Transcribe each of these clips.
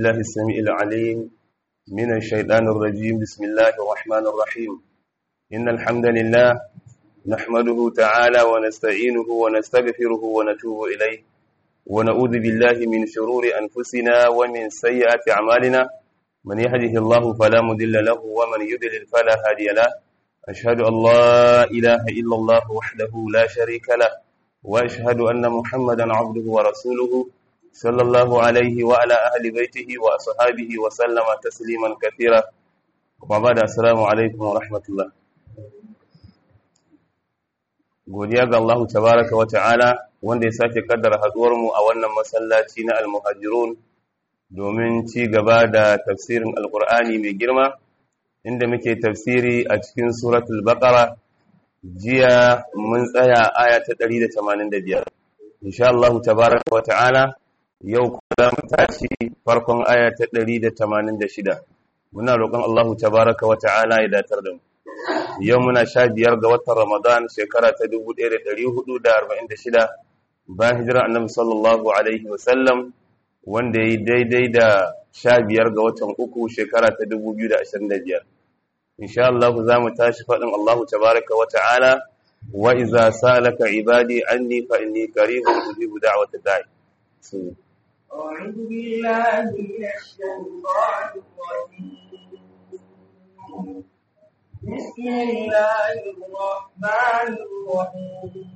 بالله السميع العليم من الشيطان الرجيم بسم الله الرحمن الرحيم إن الحمد لله نحمده تعالى ونستعينه ونستغفره ونتوب إليه ونعوذ بالله من شرور أنفسنا ومن سيئات أعمالنا من يهده الله فلا مضل له ومن يضلل فلا هادي له أشهد أن لا إله إلا الله وحده لا شريك له وأشهد أن محمدا عبده ورسوله صلى الله عليه وعلى أهل بيته وأصحابه وسلم تسليما كثيرا وبعد السلام عليكم ورحمة الله godiya ga Allah tabaraka wa ta'ala wanda ya sake kaddara haduwar mu a wannan masallaci na al-muhajirun domin ci gaba da tafsirin alqur'ani mai girma inda muke tafsiri a cikin suratul baqara jiya mun tsaya aya ta 185 insha Allah tabaraka wa ta'ala yau kuma za mu tashi farkon aya ta 186 muna roƙon Allah tabaraka wa ta'ala ya datar da mu yau muna sha biyar ga watan Ramadan shekara ta 1446 bayan hijira annabi sallallahu alaihi wasallam wanda ya yi daidai da sha biyar ga watan uku shekara ta 2025 insha Allah za mu tashi faɗin Allah tabaraka wa ta'ala wa iza salaka ibadi anni fa inni qaribun ujibu da'wata da'i أعوذ بالله من الشيطان الرجيم بسم الله الرحمن الرحيم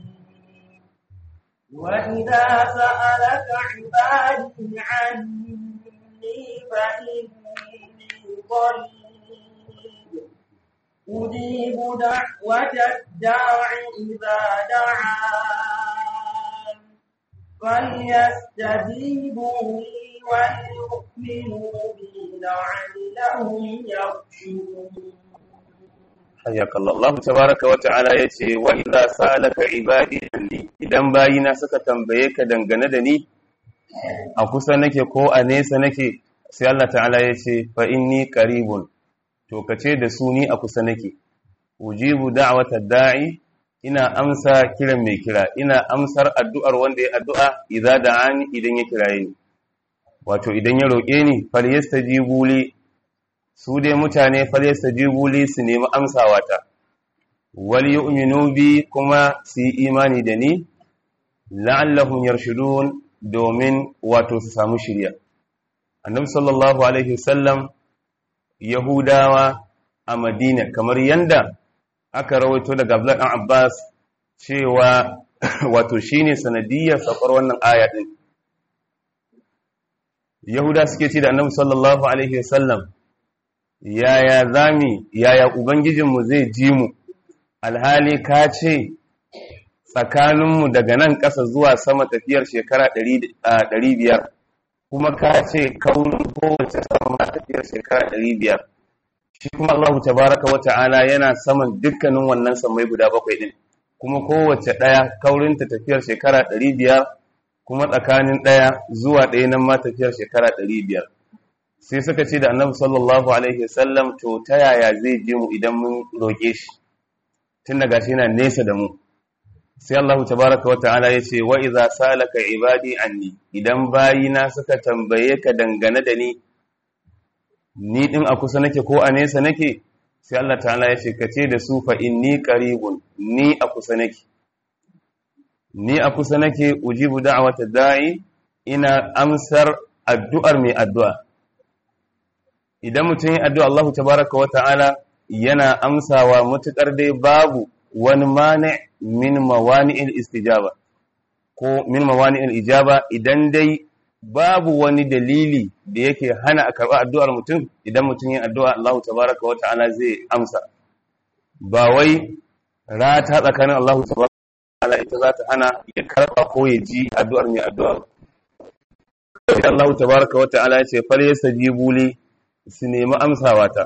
وإذا سألك عبادي عني فإني قريب أجيب دعوة الداع إذا دعان فليستجيبوا لي وليؤمنوا بي لعلهم يرشدون حياك الله الله تبارك وتعالى yace wa idza salaka ibadi anni idan bayina suka tambaye ka dangane da ni a kusa nake ko a nesa nake sai Allah ta'ala yace fa inni qaribun to kace da su ni a kusa nake ujibu da'wata da'i ina amsa kiran mai kira ina amsar addu'ar wanda ya addu'a idza da'ani idan ya kiraye ni wato idan ya roƙe ni falyastajibu li su dai mutane falyastajibu li su nemi amsawa ta wal yu'minu bi kuma su yi imani da ni la'allahum yarshudun domin wato su samu shirya annabi sallallahu alaihi wasallam yahudawa a madina kamar yanda aka rawaito daga Abdullah dan Abbas cewa wato shine sanadiyar saukar wannan aya din Yahuda suke ce da Annabi sallallahu alaihi wasallam yaya zami yaya ubangijinmu zai ji mu alhali ka ce tsakaninmu daga nan ƙasa zuwa sama tafiyar shekara 500 kuma ka ce kaurin kowace sama tafiyar shekara 500 shi kuma Allah tabaraka wa ta'ala yana saman dukkanin wannan samai guda bakwai din kuma kowace ɗaya kaurinta tafiyar shekara ɗari biyar kuma tsakanin ɗaya zuwa ɗaya nan ma tafiyar shekara ɗari biyar sai suka ce da annabi sallallahu alaihi wasallam to ta yaya zai je mu idan mun roƙe shi tun daga shi yana nesa da mu sai Allah tabaraka wa ta'ala ya ce wa idza salaka ibadi anni idan bayina suka tambaye ka dangane da ni ni din a kusa nake ko a nesa nake sai Allah ta'ala ya ce kace da su fa inni qaribun ni a kusa nake ni a kusa nake ujibu da'wata da'i ina amsar addu'ar mai addu'a idan mutum yi addu'a Allah tabaraka wa ta'ala yana amsawa mutukar dai babu wani mani min mawani'il istijaba ko min mawani'il ijaba idan dai babu wani dalili da yake hana a karɓi addu'ar mutum idan mutum yin addu'a Allah tabaraka wa ta'ala zai amsa ba wai rata tsakanin Allah tabaraka wa ta'ala ita za ta hana ya karɓa ko ya ji addu'ar mai addu'a Allah tabaraka wa ta'ala ya ce fal yastajibu li su nemi amsawa ta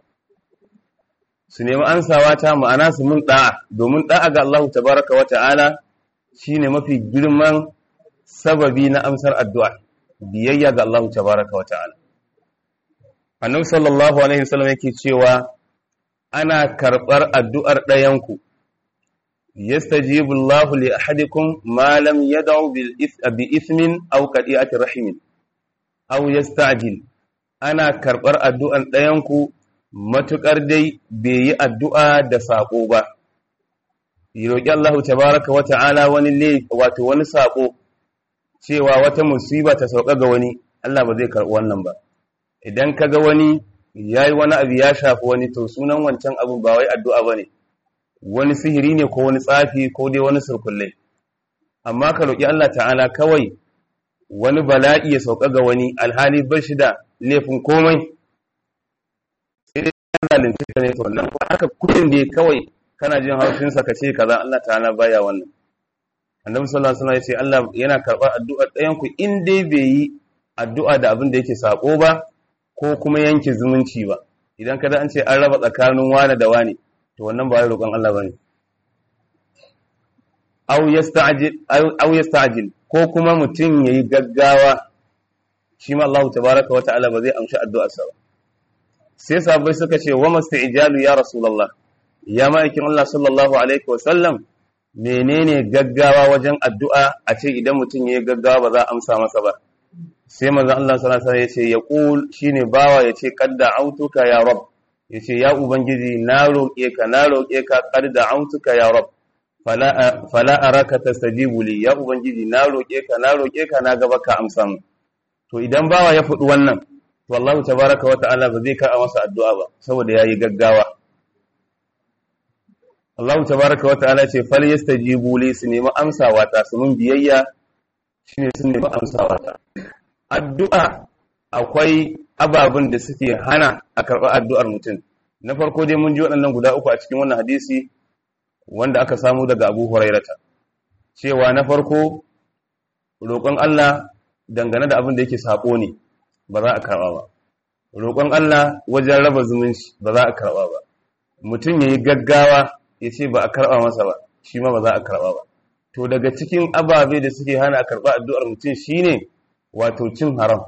su nemi amsawa ta ma'ana su mun da'a domin da'a ga Allah tabaraka wa ta'ala shine mafi girman sababi na amsar addu'a biyayya ga Allah tabaraka wa ta'ala annabi sallallahu alaihi wasallam yake cewa ana karɓar addu'ar ɗayanku yastajibu Allahu li ahadikum ma lam yad'u bil bi ithmin aw qati'ati rahimin aw yasta'jil ana karbar addu'an ɗayanku matukar dai bai yi addu'a da sako ba roki Allah tabaaraka wa ta'ala wani le wato wani sako cewa wata musiba ta sauka ga wani Allah ba zai karbi wannan ba idan kaga wani yayi wani abu ya shafi wani to sunan wancan abu ba wai addu'a bane wani sihiri ne ko wani tsafi ko dai wani surkulle amma ka roki Allah ta'ala kawai wani bala'i ya sauka ga wani alhali bar shi da laifin komai sai dai kana zalunci ka ne to wannan ko haka kudin da kawai kana jin haushin sa kace kaza Allah ta'ala baya wannan annabi sallallahu alaihi wasallam ya ce Allah yana karɓar addu'ar ɗayan ku in dai bai yi addu'a da abin da yake sako ba ko kuma yanke zumunci ba idan kada an ce an raba tsakanin wane da wane to wannan ba wai roƙon Allah bane aw yasta'jil aw yasta'jil ko kuma mutum yayi gaggawa shi ma Allah tabaaraka wa ta'ala ba zai amshi addu'arsa ba sai sahabbai suka ce wa masti'jalu ya rasulullah ya ma'aikin Allah sallallahu alaihi wa sallam menene gaggawa wajen addu'a a ce idan mutum yayi gaggawa ba za a amsa masa ba sai manzon Allah sallallahu alaihi wasallam yace yaqul shine bawa yace qadda autuka ya rab yace ya ubangiji na roƙe ka na roƙe ka qadda autuka ya rab fala fala araka tastajibu li ya ubangiji na roƙe ka na roƙe ka na gaba ka amsa mu to idan bawa ya faɗi wannan to Allah tabaaraka wa ta'ala ba zai ka masa addu'a ba saboda yayi gaggawa Allah tabaaraka wa ta'ala ce fal yastajibu li su nemi amsawa ta su mun biyayya shine sun nemi amsawa ta addu'a akwai ababen da suke hana a karɓar addu'ar mutum na farko dai mun ji waɗannan guda uku a cikin wannan hadisi wanda aka samu daga abu hurairata cewa na farko roƙon Allah dangane da abin da yake saƙo ne ba za a karɓa ba roƙon Allah wajen raba zumunci ba za a karɓa ba mutum ya yi gaggawa ya ce ba a karɓa masa ba shi ma ba za a karɓa ba to daga cikin ababe da suke hana a karɓa addu'ar mutum shine wato cin haram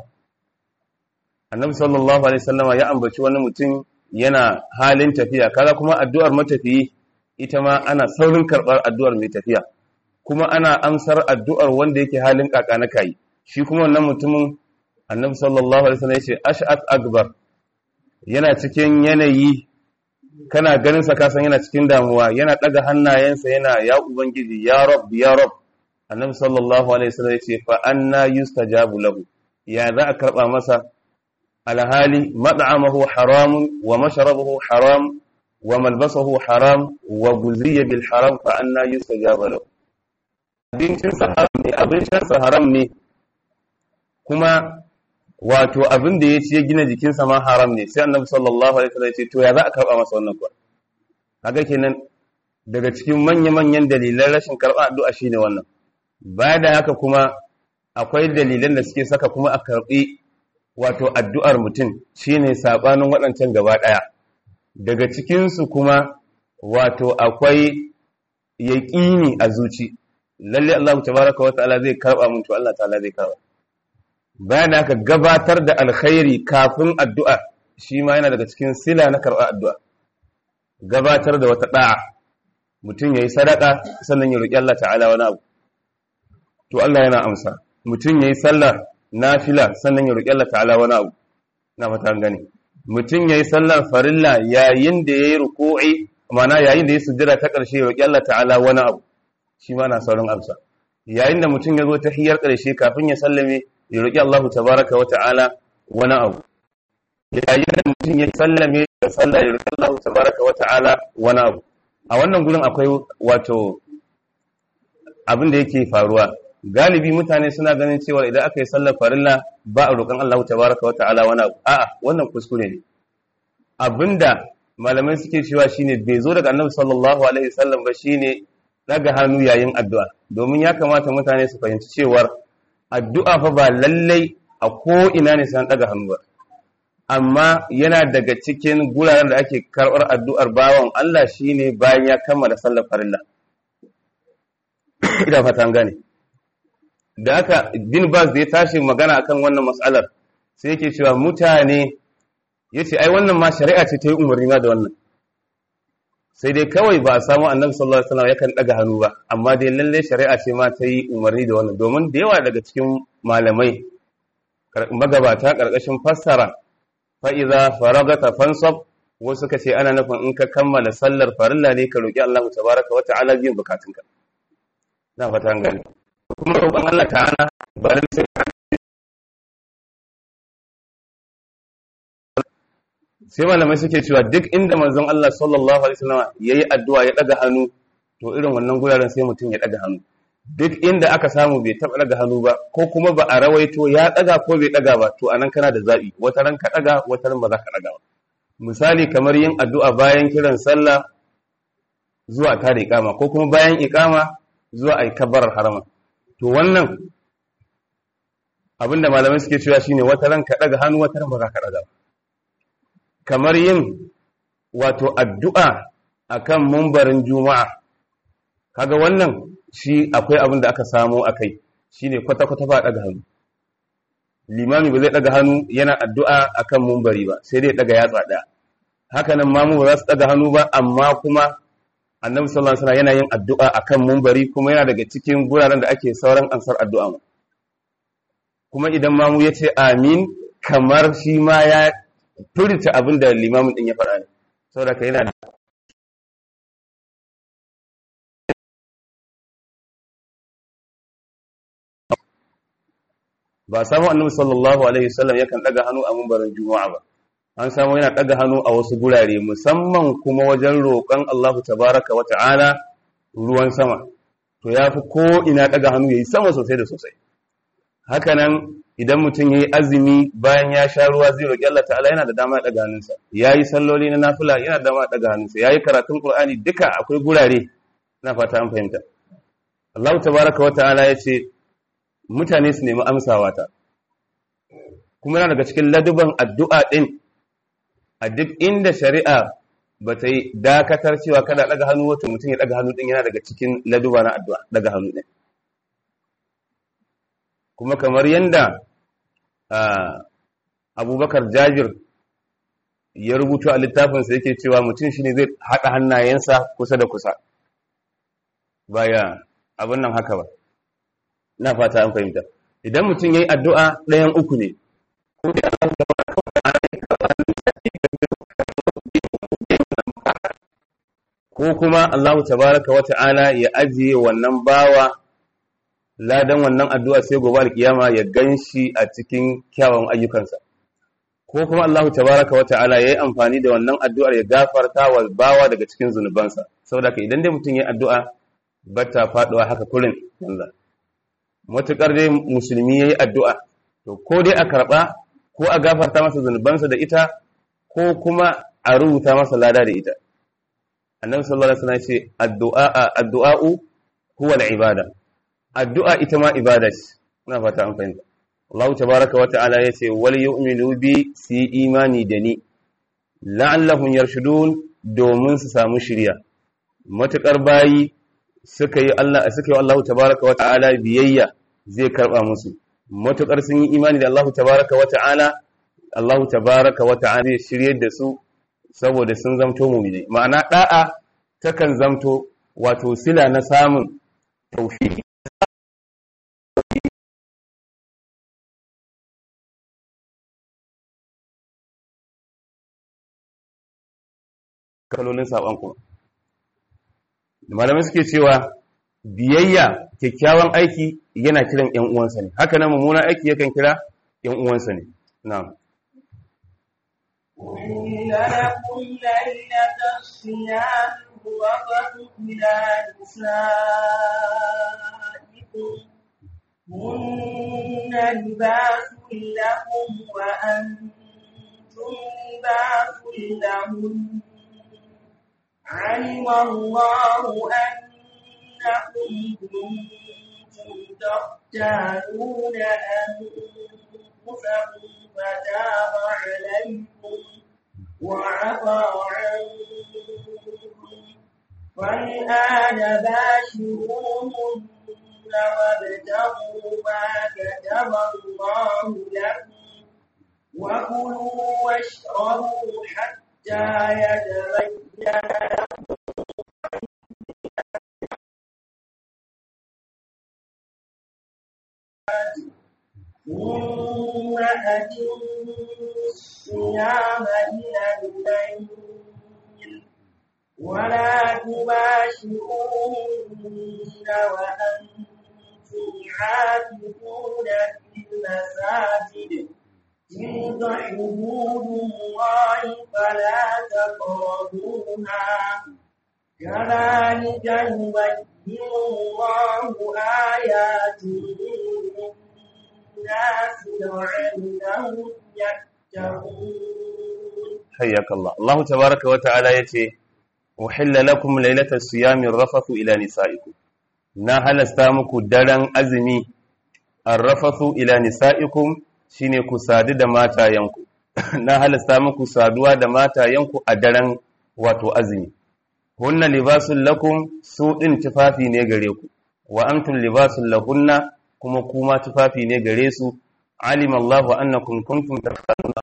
annabi sallallahu alaihi wasallama ya ambaci wani mutum yana halin tafiya kaga kuma addu'ar matafiyi ita ma ana saurin karɓar addu'ar mai tafiya kuma ana amsar addu'ar wanda yake halin kaka na kai shi kuma wannan mutumin annabi sallallahu alaihi wasallam yace ash'at akbar yana cikin yanayi kana ganin sa kasan yana cikin damuwa yana daga hannayensa yana ya ubangiji ya rab ya rab annabi sallallahu alaihi wasallam yace fa anna yustajabu lahu ya za a karba masa alhali mad'amahu haramun wa mashrabuhu haram wa malbasuhu haram wa guziya bil haram fa anna yustajabu lahu abincin sa haram ne abincin sa haram ne kuma wato abin da ya ci ya gina jikinsa ma haram ne sai annabi sallallahu alaihi wasallam ya ce to ya za a karba masa wannan kuwa kaga kenan daga cikin manya-manyan dalilan rashin karɓar addu'a shine wannan baya da haka kuma akwai dalilan da suke saka kuma a karɓi wato addu'ar mutum shine sabanin waɗancan gaba ɗaya daga cikinsu kuma wato akwai yaƙini a zuci lalle Allah tabaraka wa ta'ala zai karɓa mun to Allah ta'ala zai karɓa bayan haka gabatar da alkhairi kafin addu'a shi ma yana daga cikin sila na karɓar addu'a gabatar da wata ɗa'a mutum ya yi sadaka sannan ya roƙi Allah ta'ala wani abu to Allah yana amsa mutum ya yi sallar nafila sannan ya roƙi Allah ta'ala wani abu na fata gani mutum ya yi sallar farilla yayin da ya yi ruku'i mana yayin da ya sujjada ta ƙarshe ya roƙi Allah ta'ala wani abu shi ma na saurin amsa yayin da mutum ya zo ta hiyar ƙarshe kafin ya sallame ya roƙi Allah tabaraka wa ta'ala wani abu yayin da mutum ya sallame da sallah ya roƙi Allah tabaraka wa ta'ala wani abu a wannan gurin akwai wato abin da yake faruwa galibi mutane suna ganin cewa idan aka yi sallar farilla ba a roƙon Allah tabaraka wa ta'ala wani abu a'a wannan kuskure ne abinda malamai suke cewa shine bai zo daga annabi sallallahu alaihi wasallam ba shine daga hannu yayin addu'a domin ya kamata mutane su fahimci cewar addu'a fa ba lallai a ko ina ne san daga hannu ba amma yana daga cikin guraren da ake karɓar addu'ar bawan Allah shine bayan ya kammala sallar farilla ina fatan gane da haka bin bas da ya tashi magana akan wannan mas'alar sai yake cewa mutane yace ai wannan ma shari'a ce ta yi umarni ma da wannan sai dai kawai ba a samu annabi sallallahu alaihi wasallam yakan daga hannu ba amma dai lalle shari'a ce ma ta yi umarni da wannan domin da yawa daga cikin malamai magabata ƙarƙashin fassara fa'iza faragata fansab wasu ka ce ana nufin in ka kammala sallar farilla ne ka roƙi Allah tabaraka wa ta'ala biyan bukatunka na fata gani kuma roƙon Allah ta'ala ba da sai sai malamai suke cewa duk inda manzon Allah sallallahu alaihi wasallam yayi addu'a ya daga hannu to irin wannan guraren sai mutum ya daga hannu duk inda aka samu bai taba daga hannu ba ko kuma ba a rawaito ya daga ko bai daga ba to anan kana da zabi wata ran ka daga wata ran ba za ka daga ba misali kamar yin addu'a bayan kiran sallah zuwa ta da iqama ko kuma bayan iqama zuwa ai kabbarar harama to wannan abinda malamai suke cewa shine wata ran ka daga hannu wata ran ba za ka daga ba kamar yin wato addu'a akan mumbarin juma'a kaga wannan shi akwai abin da aka samo akai shine kwata-kwata ba daga hannu limami ba zai daga hannu yana addu'a akan mumbari ba sai dai daga yatsa daya haka nan mamu ba za su daga hannu ba amma kuma annabi sallallahu alaihi wasallam yana yin addu'a akan mumbari kuma yana daga cikin guraren da ake sauran ansar addu'a kuma idan mamu ya ce amin kamar shi ma ya furta abin da limamin din ya faɗa ne saboda ka yana ba samu annabi sallallahu alaihi wasallam yakan daga hannu a mumbarin juma'a ba an samu yana daga hannu a wasu gurare musamman kuma wajen roƙon Allah tabaraka wa ta'ala ruwan sama to yafi ko ina daga hannu yayi sama sosai da sosai haka nan idan mutum yayi azumi bayan ya sha ruwa zai roƙi Allah ta'ala yana da dama ya daga hannunsa yayi salloli na nafila yana da dama ya daga hannunsa yayi karatun Qur'ani duka akwai gurare na fata an fahimta Allah tabaraka wa ta'ala yace mutane su nemi amsawa ta kuma yana daga cikin laduban addu'a din a duk inda shari'a ba ta yi dakatar cewa kada daga hannu wato mutum ya daga hannu din yana daga cikin laduba na addu'a daga hannu din kuma kamar yanda abubakar jabir ya rubuta a littafinsa yake cewa mutum shi ne zai haɗa hannayensa kusa da kusa baya abin nan haka ba na fata an fahimta idan mutum ya yi addu'a ɗayan uku ne ko kuma Allah tabaraka wa ta'ala ya ajiye wannan bawa ladan wannan addu'a sai gobe alkiyama ya ganshi a cikin kyawun ayyukansa ko kuma Allah tabaraka wa ta'ala yayi amfani da wannan addu'ar ya gafarta wa bawa daga cikin zunubansa saboda ka idan dai mutum yayi addu'a bata faduwa haka kurin Allah matukar dai musulmi yayi addu'a to ko dai a karba ko a gafarta masa zunubansa da ita ko kuma a rubuta masa lada da ita annabi sallallahu alaihi wasallam ya ce addu'a addu'a'u huwa al-ibada addu'a ita ma ibada ce ina fata an fahimta Allah tabaraka wa ta'ala yace wal yu'minu bi si imani da ni la'allahum yarshudun domin su samu shiriya matukar bayi suka yi Allah suka yi Allah tabaraka wa ta'ala biyayya zai karba musu matukar sun yi imani da Allah tabaraka wa ta'ala Allah tabaraka wa ta'ala zai shiryar da su saboda sun zamto mu'mini ma'ana da'a takan zamto wato sila na samun tauhidi kalolin saban kuma malamai suke cewa biyayya kyakkyawan aiki yana kiran ƴan uwansa ne haka nan mummunan aiki yakan kira ƴan uwansa ne na'am أحل لكم ليلة الصيام الرفث إلى نسائكم هن لباس لكم وأنتم لباس لهن علم الله أنكم كنتم تختانون أنفسكم فتاب عليكم وعفى عنكم فالآن باشروهن وابتغوا ما كتب الله لكم وكلوا واشربوا حتى يتبين لكم ثم أتموا الصيام إلى الليل ولا تباشروهن وأنتم عاكفون في المساجد تلك حدود الله فلا تقربوها كذلك يبين الله آياته للناس لعلهم يتقون حياك الله الله تبارك وتعالى يتي أحل لكم ليلة الصيام الرفث إلى نسائكم na halasta muku daren azumi arrafathu ila nisaikum shine ku sadu da matayenku na halasta muku saduwa da matayenku a daren wato azumi hunna libasul lakum su din tufafi ne gare ku wa antum libasul lahunna kuma kuma tufafi ne gare su alima Allahu annakum kuntum takhtanuna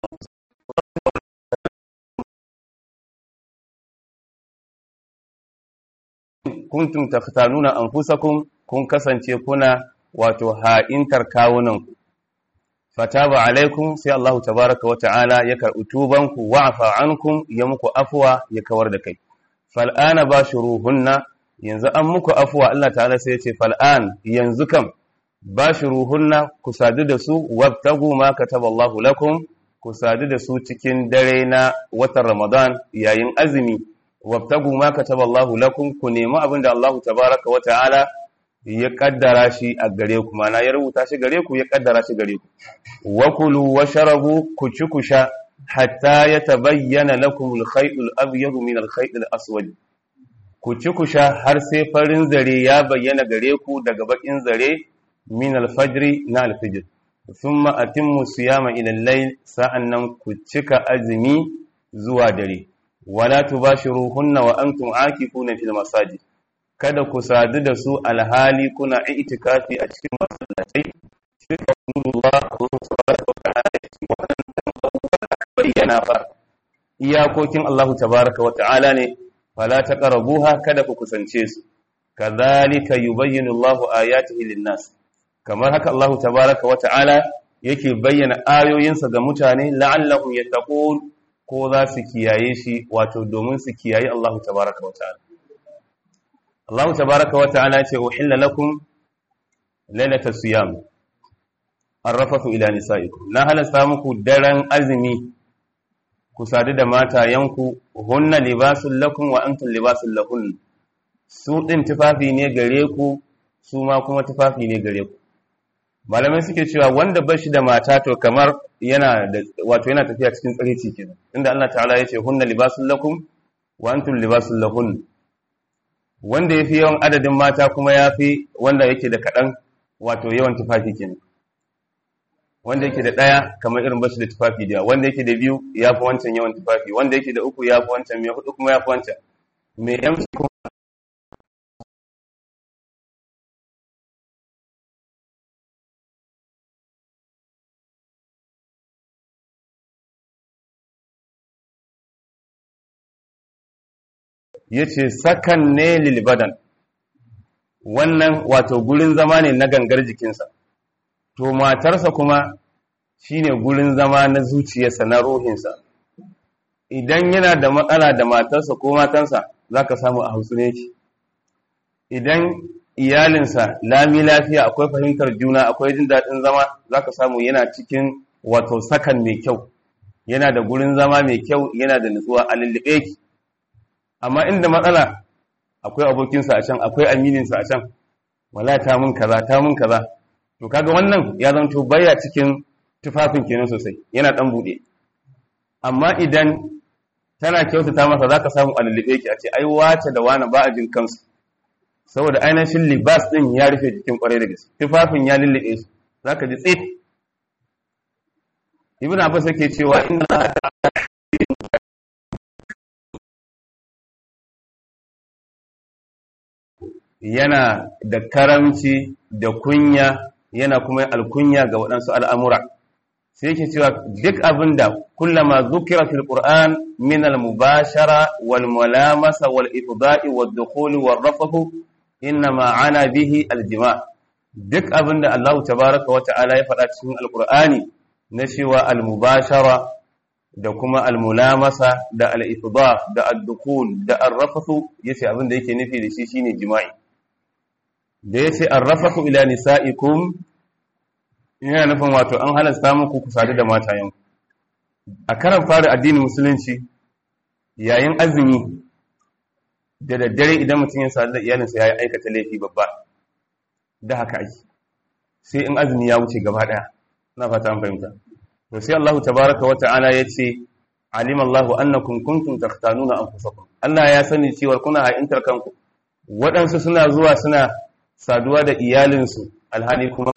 kuntum takhtanuna anfusakum kun kasance kuna wato ha'intar kawunanku fataba alaikum sai Allah tabaraka wa ta'ala ya karɓi tubanku wa afa ankum ya muku afuwa ya kawar da kai fal'ana bashuruhunna yanzu an muku afuwa Allah ta'ala sai ya ce fal'an yanzu kam bashuruhunna ku sadu da su wabtagu ma kataballahu lakum ku sadu da su cikin dare na watan Ramadan yayin azumi wabtagu ma kataballahu lakum ku nemi abin da Allah tabaraka wa ta'ala ya kaddara shi a gare ku mana ya rubuta shi gare ku ya kaddara shi gare ku wakulu washarabu ku ci ku sha hatta yatabayyana lakum al-khayt al-abyad min al-khayt al-aswad ku ci ku sha har sai farin zare ya bayyana gare ku daga bakin zare min al-fajr na al-fajr thumma atimmu siyama ila al-layl sa'annan ku cika azumi zuwa dare wala tubashiruhunna wa antum aakifuna fil masajid kada ku sadu da su alhali kuna itikafi a cikin masallatai suka Allah subhanahu wa ta'ala bayyana fa iyakokin Allah tabaraka wa ta'ala ne fala taqrabuha kada ku kusance su kadhalika yubayyinu Allah ayatihi lin-nas kamar haka Allah tabaraka wa ta'ala yake bayyana ayoyinsa ga mutane la'allahum yattaqun ko za su kiyaye shi wato domin su kiyaye Allah tabaraka wa ta'ala Allah tabaraka wa ta'ala ce uhilla lakum lailatul siyam arrafathu ila nisaikum na halasta muku daren azumi ku sadu da matayanku hunna libasul lakum wa antum libasul lahun su din tufafi ne gare ku su ma kuma tufafi ne gare ku malamai suke cewa wanda bashi da mata to kamar yana da wato yana tafiya cikin tsarici kenan inda Allah ta'ala ya ce hunna libasul lakum wa antum libasul lahun wanda ya fi yawan adadin mata kuma ya fi wanda yake da kaɗan wato yawan tufafi kenan wanda yake da ɗaya kamar irin bashi da tufafi da wanda yake da biyu ya fi wancan yawan tufafi wanda yake da uku ya fi wancan mai hudu kuma ya fi wancan mai yamci kuma ya ce sakan ne lilbadan wannan wato gurin zama ne na gangar jikinsa to matarsa kuma shine gurin zama na zuciyarsa na ruhinsa idan yana da matsala da matarsa ko matansa za ka samu a hausu ne idan iyalinsa lami lafiya akwai fahimtar juna akwai jin daɗin zama za ka samu yana cikin wato sakan mai kyau yana da gurin zama mai kyau yana da nutsuwa a lullube ki amma inda matsala akwai abokinsa a can akwai amininsa a can wala ta mun kaza ta mun kaza to kaga wannan ya zanto baya cikin tufafin kenan sosai yana dan bude amma idan tana kyautata masa zaka samu allibe ki a ce ai wace da wani ba a jin kansu saboda ainihin libas din ya rufe jikin kwarai da gaske tufafin ya lullube su zaka ji tsit ibn abbas yake cewa inna yana da karamci da kunya yana kuma alkunya ga waɗansu al'amura sai yake cewa duk abin da kullama zukira fil qur'an min al mubashara wal mulamasa wal ifda'i wad dukhul wal rafahu inna ma ana bihi al jima duk abin da Allah tabaraka wa ta'ala ya faɗa cikin alkur'ani na cewa al-mubashara da kuma al-mulamasa da al-ifdaf da ad-dukul da ar-rafathu yace abin da yake nufi da shi shine jima'i da yace ar-rafathu ila nisaikum yana nufin wato an halasta muku ku sadu da matayen a karan fara addinin musulunci yayin azumi da daddare idan mutum ya sadu da iyalinsa ya aikata laifi babba da haka ake sai in azumi ya wuce gaba daya na fata an fahimta to sai Allah tabaraka wa ta'ala yace alim Allah annakum kuntum takhtanuna anfusakum Allah ya sani cewa kuna ha'intar kanku waɗansu suna zuwa suna saduwa da iyalinsu alhali kuma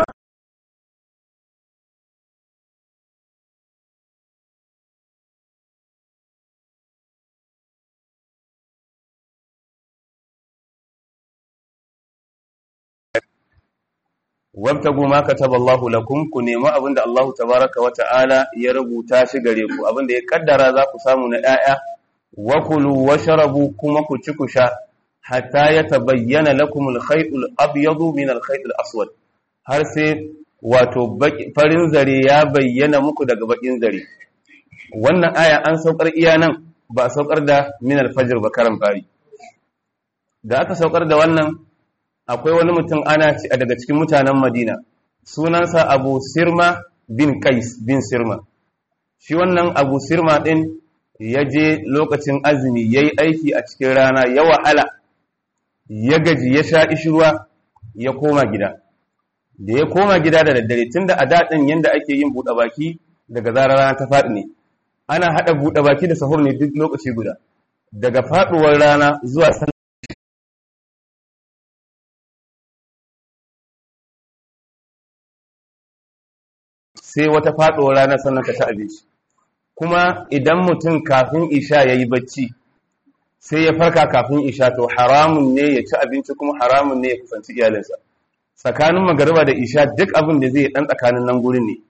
wabtagu ma kataba Allahu lakum ku nemi abinda Allah tabaraka wa ta'ala ya rubuta shi gare ku abinda ya kaddara za ku samu na 'ya'ya wa kulu washrabu kuma ku ci ku sha hatta yatabayyana lakum al-khayt al-abyadu min al-khayt al-aswad har sai wato farin zare ya bayyana muku daga bakin zare wannan aya an saukar iya nan ba saukar da min al-fajr ba karan fari da aka saukar da wannan akwai wani mutum ana ci daga cikin mutanen Madina sunansa Abu Sirma bin Qais bin Sirma shi wannan Abu Sirma din ya je lokacin azumi yayi aiki a cikin rana ya wahala ya gaji ya sha ishruwa ya koma gida da ya koma gida da daddare tunda a dadin yanda ake yin buɗe baki daga zarar rana ta faɗi ne ana hada buɗe baki da sahur ne duk lokaci guda daga faduwar rana zuwa sai wata faɗuwar rana sannan ka ci abinci kuma idan mutum kafin isha ya yi bacci sai ya farka kafin isha to haramun ne ya ci abinci kuma haramun ne ya kusanci iyalinsa tsakanin magariba da isha duk abin da zai ɗan tsakanin nan gurin ne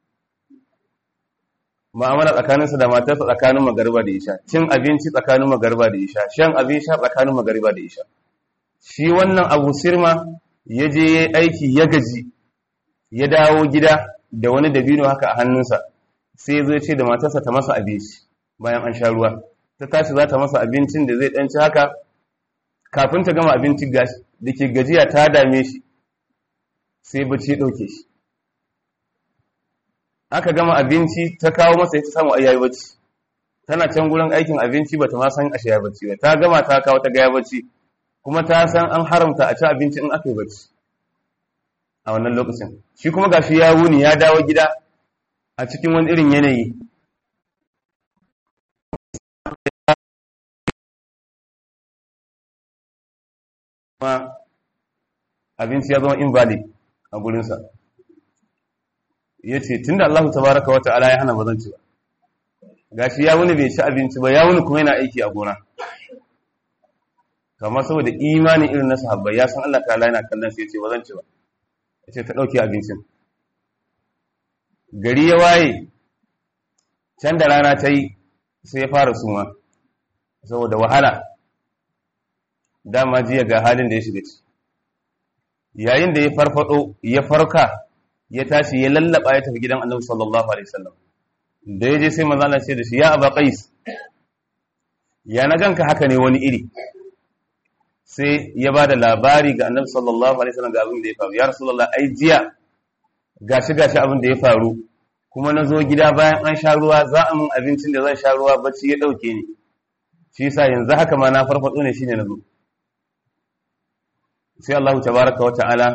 ma'amala tsakaninsa da matarsa tsakanin magariba da isha cin abinci tsakanin magariba da isha shan abin sha tsakanin magariba da isha shi wannan abu sirma ya je ya aiki ya gaji ya dawo gida da wani dabino haka a hannunsa sai zai ce da matarsa ta masa abinci bayan an sha ruwa ta tashi za ta masa abincin da zai ɗanci haka kafin ta gama abinci da ke gajiya ta dame shi sai bacci ya ɗauke shi aka gama abinci ta kawo masa ta samu ayyayi bacci tana can gurin aikin abinci bata ma san ashe ya bacci ba ta gama ta kawo ta gaya bacci kuma ta san an haramta a ci abinci in aka yi bacci a wannan lokacin shi kuma gashi ya wuni ya dawo gida a cikin wani irin yanayi kuma abinci ya zama invalid a gurinsa ya ce tun da Allah tabaraka wa ta'ala ya hana ba zan ci ba gashi ya wuni bai ci abinci ba ya wuni kuma yana aiki a gona kamar saboda imanin irin na sahabbai ya san Allah ta'ala yana kallon sai ya ce ba zan ci ba ya ce ta ɗauki abincin gari ya waye can da rana ta yi sai ya fara suma saboda wahala dama jiya ga halin da ya shiga ci yayin da ya farfado ya farka ya tashi ya lallaba ya tafi gidan annabi sallallahu alaihi wasallam da ya je sai manzo Allah ce da shi ya aba qais ya na ganka haka ne wani iri sai ya ba da labari ga annabi sallallahu alaihi wasallam ga abin da ya faru ya rasulullah ai jiya gashi gashi abin da ya faru kuma na zo gida bayan an sha ruwa za a mun abincin da zan sha ruwa bacci ya dauke ni shi yasa yanzu haka ma na farfado ne shine na zo sai Allah tabaraka wa ta'ala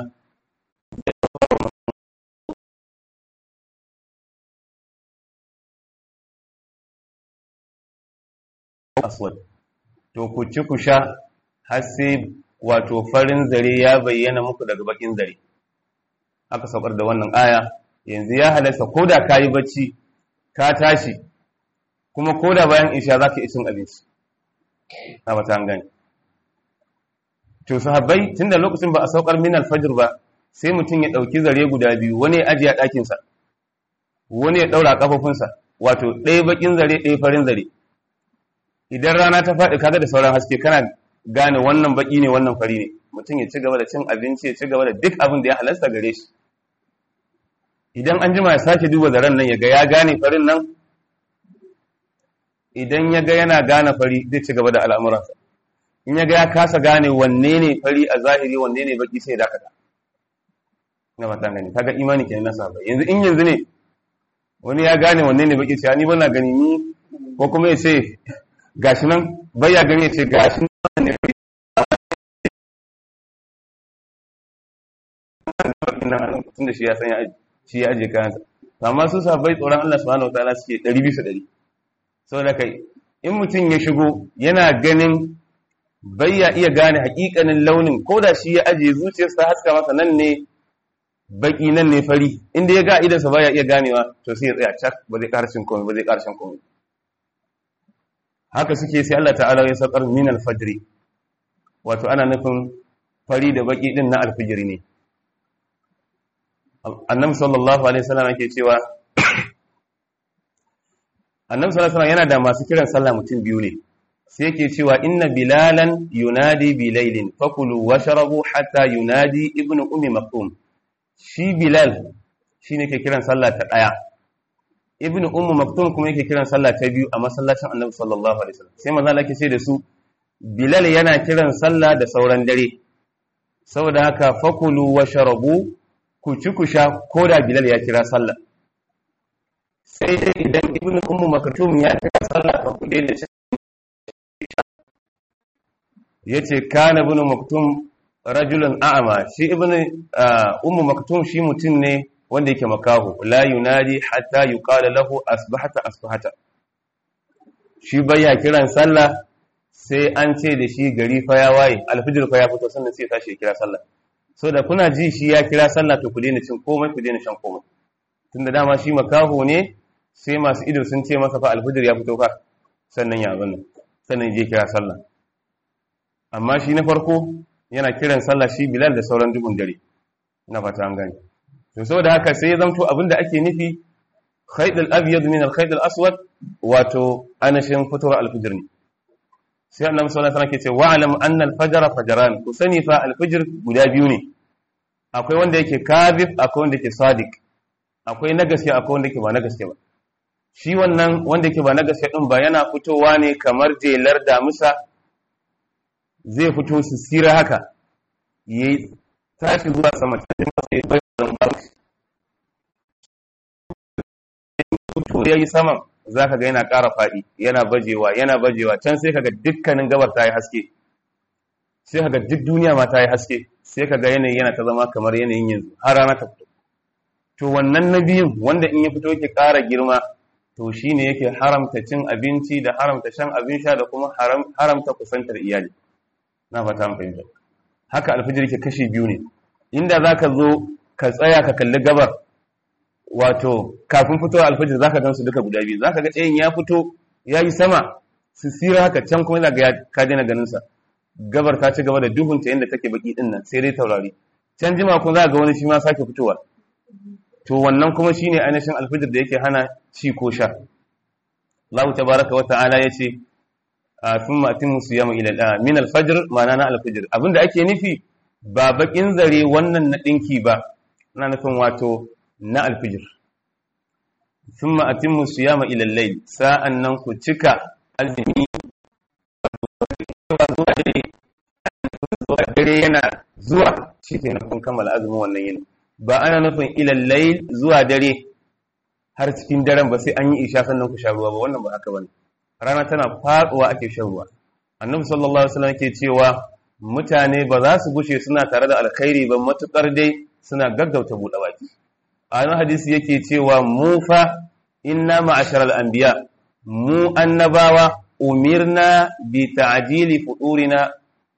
aswad to ku ci ku sha har sai wato farin zare ya bayyana muku daga bakin zare aka saukar da wannan aya yanzu ya halasta koda kayi bacci ka tashi kuma koda bayan isha zaka yi cin abinci a bata an gani to sahabbai tunda lokacin ba a saukar min alfajr ba sai mutum ya dauki zare guda biyu wani ya ajiye a ɗakin sa wani ya daura kafafunsa wato ɗaya bakin zare ɗaya farin zare idan rana ta faɗi kaga da sauran haske kana gane wannan baki ne wannan fari ne mutum ya ci gaba da cin abinci ya ci gaba da duk abin da ya halasta gare shi idan an jima ya sake duba zaren nan ya ga ya gane farin nan idan ya ga yana gane fari zai ci gaba da al'amuransa in ya ga ya kasa gane wanne ne fari a zahiri wanne ne baki sai dakata na mata gani kaga imani kenan na sahabbai yanzu in yanzu ne wani ya gane wanne ne baki sai ni bana gani ni ko kuma ya ce gashi nan bai ya gani ya ce gashi nan ne tun da shi ya san ya shi ya aje kayansa amma su sahabbai tsoron Allah subhanahu wataala suke 100 bisa 100 saboda kai in mutum ya shigo yana ganin bai ya iya gane hakikanin launin ko da shi ya aje zuciyarsa haska masa nan ne baki nan ne fari inda ya ga idansa baya iya ganewa to sai ya tsaya cak ba zai karshen komai ba zai karshen komai haka suke sai Allah ta'ala ya saukar min al-fajr wato ana nufin fari da baki din na al-fajr ne annabi sallallahu alaihi wasallam yake cewa annabi sallallahu alaihi wasallam yana da masu kiran sallah mutum biyu ne sai yake cewa inna bilalan yunadi bilailin fakulu washrabu hatta yunadi ibnu ummi maktum shi bilal shine ke kiran sallah ta daya ibnu ummu maktum kuma yake kiran sallah ta biyu a masallacin annabi sallallahu alaihi wasallam sai manzo Allah ce da su bilal yana kiran sallah da sauran dare saboda haka fakulu washrabu ku ci ku sha ko da bilal ya kira sallah sai dai idan ibn ummu maktum ya kira sallah ka ku daina shi yace kana ibn maktum rajulun a'ma shi ibn ummu maktum shi mutum ne wanda yake makahu la yunadi hatta yuqala lahu asbahata asbahata shi baya kiran sallah sai an ce da shi gari fa ya waye alfijir fa ya fito sannan sai tashi ya kira sallah so da kuna ji shi ya kira sallah to ku daina cin komai ku daina shan komai tunda dama shi makaho ne sai masu ido sun ce masa fa alfijir ya fito fa sannan ya abin sannan je kira sallah amma shi na farko yana kiran sallah shi bilal da sauran dubun dare na fata an gani to saboda haka sai ya zamto abin da ake nufi khayd al-abyad min al-khayd al-aswad wato anashin fitowar alfijir ne sai annabi sallallahu alaihi wasallam ke ce wa'lam anna al-fajra fajran ku sani fa al-fajr guda biyu ne akwai wanda yake kadhib akwai wanda yake sadiq akwai na gaske akwai wanda yake ba na gaske ba shi wannan wanda yake ba na gaske din ba yana fitowa ne kamar jelar damusa zai fito su sira haka yayi tashi zuwa sama sai masa ya bayyana ba to yayi saman za ka ga yana ƙara faɗi yana bajewa yana bajewa can sai ka ga dukkanin gabar ta yi haske sai ka ga duk duniya ma ta yi haske sai ka ga yanayi yana ta zama kamar yanayin yanzu har rana ta fito to wannan na biyun wanda in ya fito yake ƙara girma to shi ne yake haramta cin abinci da haramta shan abin sha da kuma haramta kusantar iyali na fata an fahimta haka alfijir ke kashi biyu ne inda za ka zo ka tsaya ka kalli gabar wato kafin fitowa alfajir zaka gan su duka guda biyu zaka ga ɗayan ya fito ya yi sama su sira haka can kuma zaka ka daina ganin sa gabar ta ci gaba da duhun ta yadda take baki din nan sai dai taurari can jima kuma za ga wani shi ma sake fitowa to wannan kuma shine ainihin alfajir da yake hana ci ko sha Allah tabaraka wa ta'ala yace thumma atimmu siyama ila min alfajr ma'ana na alfajir abinda ake nufi ba bakin zare wannan na dinki ba ina nufin wato na alfijir sun ma'atin musu yama ilallai sa'an nan ku cika azumi zuwa dare yana zuwa shi ke nufin kammala azumin wannan yin ba ana nufin ilallai zuwa dare har cikin daren ba sai an yi isha sannan ku sha ruwa ba wannan ba haka ba rana tana faɗuwa ake shan ruwa annabi sallallahu alaihi wasallam ke cewa mutane ba za su gushe suna tare da alkhairi ba matukar dai suna gaggauta buɗe baki a wani hadisi yake cewa mu fa inna ma'asharal anbiya mu annabawa umirna bi ta'jili fudurina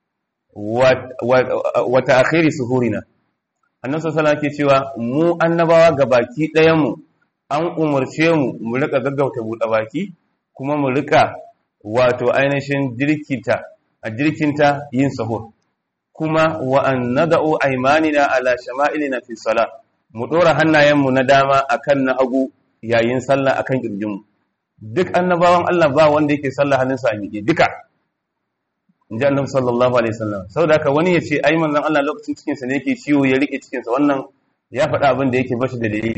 wa ta'khiri suhurina annabi sallallahu alaihi cewa mu annabawa gabaki ɗayan mu an umarce mu mu rika gaggauta buɗe baki kuma mu rika wato ainihin jirkita a jirkinta yin sahur kuma wa an nada'u aymanina ala shama'ilina fi salat mu ɗora hannayenmu na dama akan na hagu yayin sallah akan ƙirjinmu duk annabawan Allah ba wanda yake sallah hannunsa a miƙe duka in ji annabi sallallahu alaihi wasallam saboda haka wani ya ce ai manzon Allah lokacin cikin sa ne yake ciwo ya rike cikin sa wannan ya faɗa abin da yake bashi da dalili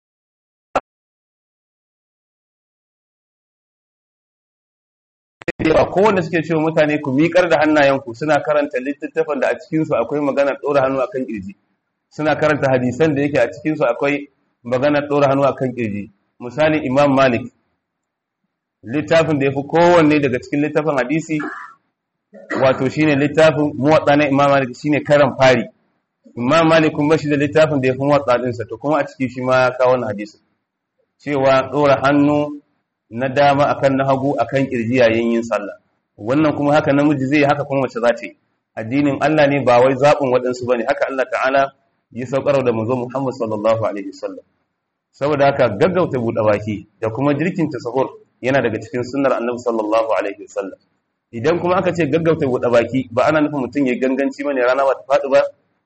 yawa kowanne suke cewa mutane ku miƙar da hannayenku suna karanta littattafan da a cikinsu akwai maganar ɗora hannu akan ƙirji suna karanta hadisan da yake a cikinsu akwai maganar ɗora hannu akan ƙirji misali imam malik littafin da ya fi kowanne daga cikin littafin hadisi wato shine littafin muwatsa na imam malik shine karan fari imam malik kuma shi da littafin da ya fi muwatsa ɗinsa to kuma a ciki shi ma ya kawo wannan hadisi cewa ɗora hannu na dama akan na hagu akan kirji yayin yin sallah wannan kuma haka namiji zai haka kuma mace za ta yi addinin Allah ne ba wai zaɓin waɗansu bane haka Allah ta'ala ya saukar da manzo Muhammad sallallahu alaihi wasallam saboda haka gaggauta buɗe baki da kuma jirkin tasahur yana daga cikin sunnar annabi sallallahu alaihi wasallam idan kuma aka ce gaggauta buɗe baki ba ana nufin mutum ya ganganci bane rana ba ta faɗi ba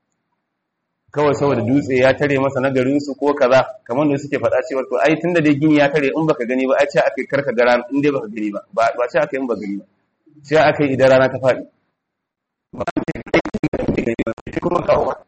kawai saboda dutse ya tare masa na garin su ko kaza kamar da suke faɗa cewa to ai tunda dai gini ya tare in baka gani ba ai ce akai karka gara in dai baka gani ba ba ce akai in baka gani ba ce akai idan rana ta faɗi ba ce kuma kawo ba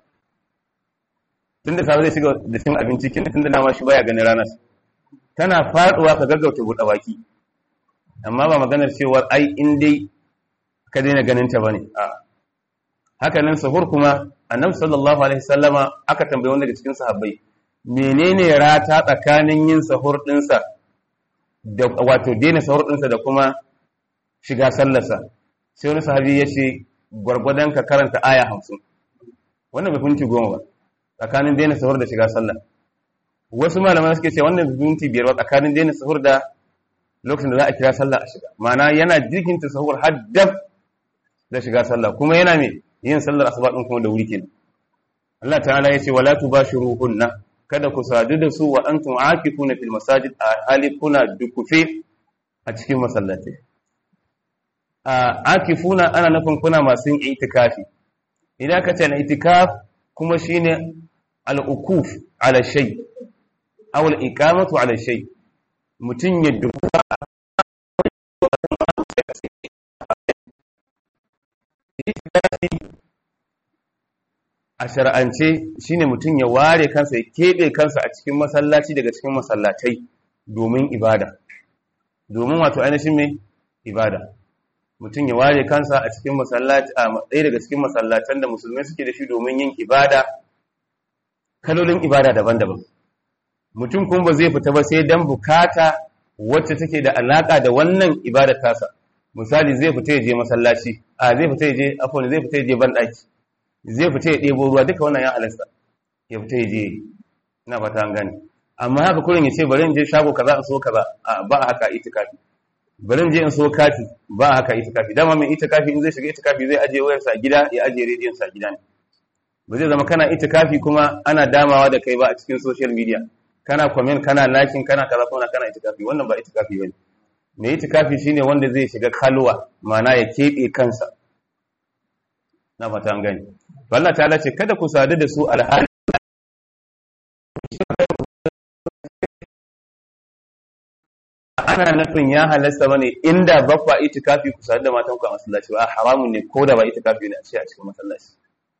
tunda safe zai shiga da cin abinci kenan tunda dama shi baya ganin ranar tana faduwa ka gaggauta buɗe baki amma ba maganar cewa ai in dai ka daina ganin ta bane a haka nan sahur kuma annabi sallallahu alaihi sallama aka tambaye wanda daga cikin sahabbai menene rata tsakanin yin sahur dinsa da wato daina sahur dinsa da kuma shiga sallarsa sai wani sahabi ya ce gwargwadon ka karanta aya hamsin wannan bai finci goma ba tsakanin daina sahur da shiga sallah wasu malamai suke ce wannan bai finci biyar ba tsakanin daina sahur da lokacin da za a kira sallah a shiga ma'ana yana jikinta sahur har dab da shiga sallah kuma yana me yin sallar asuba din kuma da wuri kenan Allah ta'ala yace wala tubashiruhunna kada ku sadu da su wa antum aakifuna fil masajid a hali kuna dukufe a cikin masallatai a akifuna ana nufin kuna masu yin itikafi idan ka ce na itikaf kuma shine al-ukuf ala shay aw al-iqamatu ala shay mutun ya dukufa a shar'ance shine mutum ya ware kansa ya keɓe kansa a cikin masallaci daga cikin masallatai domin ibada domin wato ainihin mai ibada mutum ya ware kansa a cikin masallaci a ɗaya daga cikin masallatan da musulmai suke da shi domin yin ibada kalolin ibada daban-daban mutum kuma ba zai fita ba sai dan bukata wacce take da alaka da wannan ibada tasa misali zai fita ya je masallaci a zai fita ya je afon zai fita ya je banɗaki zai fita ya ɗebo ruwa duka wannan ya halasta ya fita ya je ina fata an gane amma haka kurin ya ce bari in je shago kaza in so kaza a ba haka itikafi bari in je in so kati ba haka itikafi dama mai itikafi in zai shiga itikafi zai ajiye wayarsa a gida ya ajiye rediyon sa a gida ne ba zai zama kana itikafi kuma ana damawa da kai ba a cikin social media kana comment kana liking kana kaza kuma kana itikafi wannan ba itikafi bane mai itikafi shine wanda zai shiga kalwa ma'ana ya keɓe kansa na fata an gani Allah ta ce kada ku sadu da su alhali ana nufin ya halasta bane inda bakwa itikafi ku sadu da matan ku a masallaci ba haramun ne ko da ba itikafi ne a ce a cikin masallaci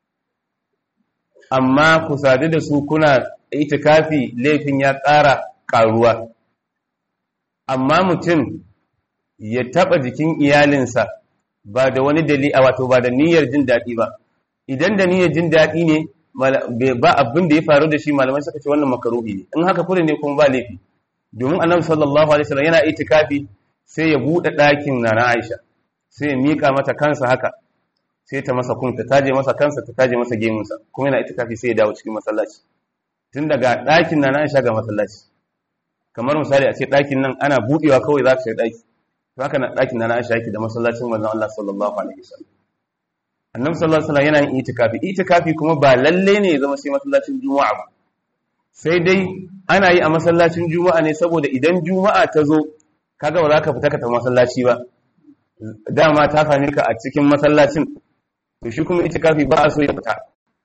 amma ku sadu da su kuna itikafi laifin ya ƙara ƙaruwa amma mutum ya taɓa jikin iyalinsa ba da wani dalili a wato ba da niyyar jin daɗi ba idan da niyyar jin daɗi ne ba abin da ya faru da shi malamai suka ce wannan makaruhi ne in haka kure ne kuma ba laifi domin annabi sallallahu alaihi wasallam yana itikafi sai ya buɗe ɗakin nana Aisha sai ya mika mata kansa haka sai ta masa kun ta taje masa kansa ta taje masa gemunsa kuma yana itikafi sai ya dawo cikin masallaci tun daga ɗakin nana Aisha ga masallaci kamar misali a ce ɗakin nan ana buɗewa kawai za ka shiga ɗaki to haka na ɗakin nana Aisha yake da masallacin manzon Allah sallallahu alaihi wasallam annabi sallallahu alaihi wasallam yana yin itikafi itikafi kuma ba lalle ne ya zama sai masallacin juma'a ba sai dai ana yi a masallacin juma'a ne saboda idan juma'a ta zo kaga ba za ka fita ka tafi masallaci ba dama ta same ka a cikin masallacin to shi kuma itikafi ba a so ya fita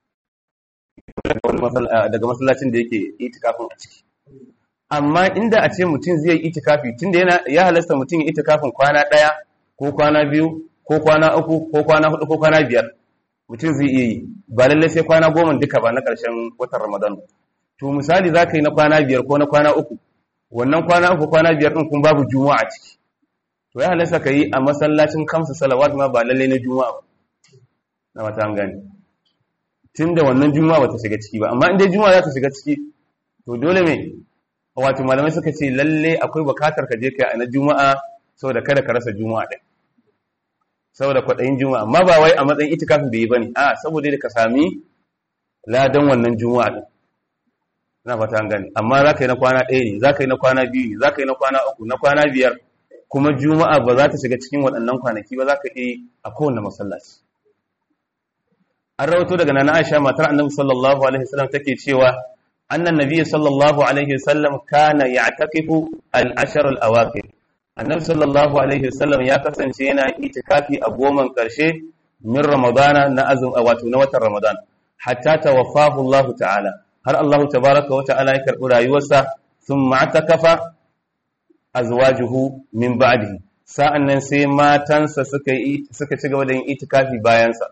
daga masallacin da yake itikafin a ciki amma inda a ce mutum zai yi itikafi tunda yana ya halasta mutum ya itikafin kwana ɗaya ko kwana biyu ko kwana uku ko kwana hudu ko kwana biyar mutum zai iya yi ba lallai sai kwana goma duka ba na ƙarshen watan ramadan to misali za ka yi na kwana biyar ko na kwana uku wannan kwana uku kwana biyar ɗin kun babu juma'a a ciki to ya halasta ka yi a masallacin kamsa salawat ma ba lallai na juma'a ba na mata an gani tun da wannan juma'a ba ta shiga ciki ba amma inda juma'a za ta shiga ciki to dole me wato malamai suka ce lalle akwai bukatar ka je ka a na juma'a saboda kada ka rasa juma'a ɗin saboda kwaɗayin juma'a amma ba wai a matsayin itikafin bai yi ba ne a saboda da ka sami ladan wannan juma'a ɗin na fata an gani amma za ka yi na kwana ɗaya ne za ka yi na kwana biyu ne za ka yi na kwana uku na kwana biyar kuma juma'a ba za ta shiga cikin waɗannan kwanaki ba za ka yi a kowane masallaci an rawato daga nana aisha matar annabi sallallahu alaihi wasallam take cewa annan nabiyyi sallallahu alaihi wasallam kana ya'takifu al-ashr al-awaqir annabi sallallahu alaihi wasallam ya kasance yana itikafi a goman karshe min ramadana na azum wato na watan ramadan hatta tawaffahu Allah ta'ala har Allah tabaraka wa ta'ala ya karbi rayuwarsa thumma atakafa azwajuhu min ba'dihi sa'annan sai matansa suka yi suka ci gaba da yin itikafi bayan sa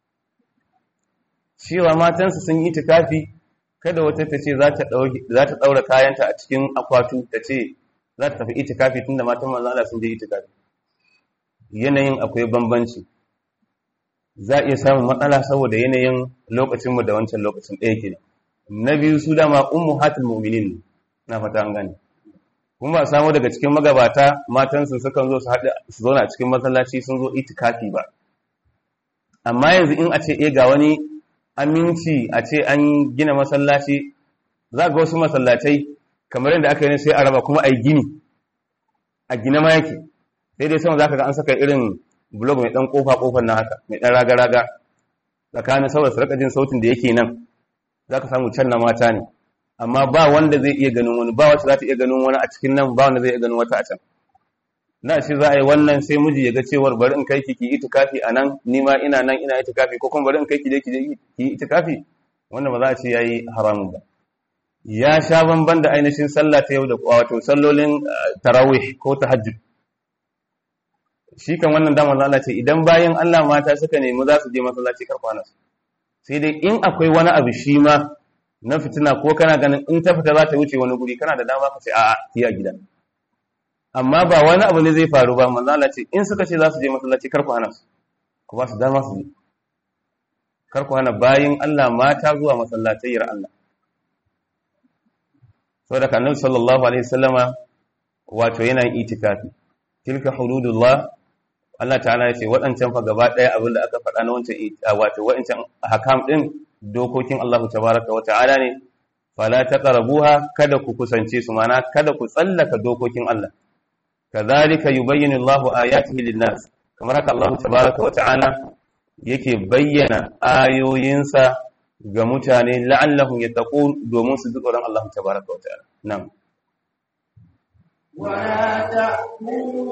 cewa matansa sun yi itikafi kada wata ta ce za ta ɗaura kayanta a cikin akwatu ta ce za ta tafi itikafi tunda matan manzon Allah sun je itikafi yanayin akwai bambanci za a iya samun matsala saboda yanayin lokacinmu da wancan lokacin ɗaya ke na biyu su dama ummu hatul mu'minin na fata an gane kuma ba samu daga cikin magabata matansu sukan zo su haɗu su zauna a cikin masallaci sun zo itikafi ba amma yanzu in a ce eh ga wani aminci a ce an gina masallaci za ga wasu masallacai kamar yadda aka yi sai a raba kuma a yi gini a gina ma yake sai dai sama za ka ga an saka irin blog mai ɗan ƙofa ƙofar na haka mai ɗan raga-raga tsakanin saboda su jin sautin da yake nan za ka samu can na mata ne amma ba wanda zai iya ganin wani ba wacce za ta iya ganin wani a cikin nan ba wanda zai iya ganin wata a can na shi za a yi wannan sai miji ya ga cewar bari in kai ki ki itikafi a nan ni ma ina nan ina itikafi ko kuma bari in kai ki je ki je ki itikafi wannan ba za a ce yayi haramun ba ya sha bamban da ainihin sallah ta yau da wato sallolin tarawih ko tahajjud shi kan wannan damar Allah ce idan bayan Allah mata suka nemi za su je masallaci kar kwana sai dai in akwai wani abu shi ma na fitina ko kana ganin in ta fita za ta wuce wani guri kana da dama ka ce a'a ki a gida amma ba wani abu ne zai faru ba manzo Allah ce in suka ce za su je masallaci kar ku hana su ku ba su dama su je kar ku hana bayin Allah mata zuwa masallatayyar Allah saboda annabi sallallahu alaihi wasallama wato yana yin itikafi tilka hududullah Allah ta'ala ya ce waɗancan fa gaba ɗaya abin da aka faɗa na wancan wato waɗancan hakam ɗin dokokin Allah tabaraka wa ta'ala ne fala taqrabuha kada ku kusance su mana kada ku tsallaka dokokin Allah kadhalika yubayyinu Allahu ayatihi lin-nas kamar haka Allah tabaraka wa ta'ala yake bayyana ayoyinsa ga mutane la'allahum yattaqun domin su ji tsoron Allah tabaraka wa ta'ala na'am ولا تأكلوا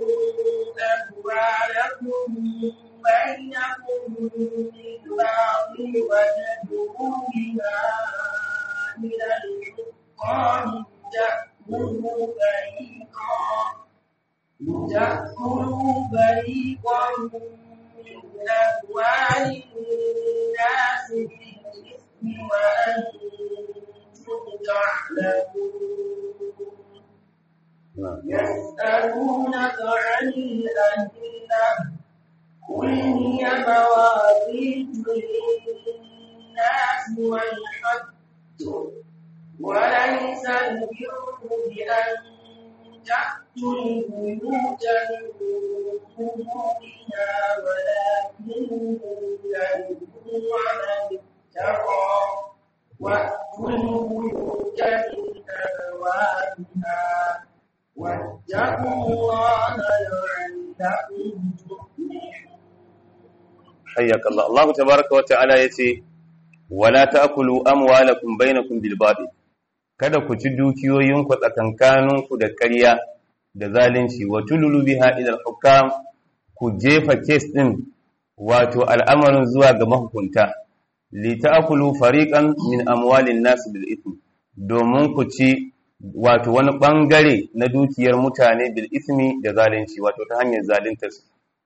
أموالكم بينكم بالباطل وتدعوا بها إلى الحكام تأكلوا فريقا تأكلوا فريقا من أموال الناس بالإثم وأنتم تعلمون يسألونك عن الأهلة قل هي مواقيت للناس والحج وليس البر بأن تأتوا البيوت من ظهورها ولكن البر على اتقى وأتوا البيوت من أبوابها واتقوا الله لعلكم تفلحون حياك الله الله تبارك وتعالى yace wala ta'kulu amwalakum bainakum bil batil kada ku ci dukiyoyinku tsakankaninku da ƙarya da zalunci wa tululu biha ila al-hukam ku jefa case din wato al'amarin zuwa ga mahukunta li ta'kulu fariqan min amwalin nas bil ithm domin ku ci wato wani bangare na dukiyar mutane bil ismi da zalunci wato ta hanyar zaluntar su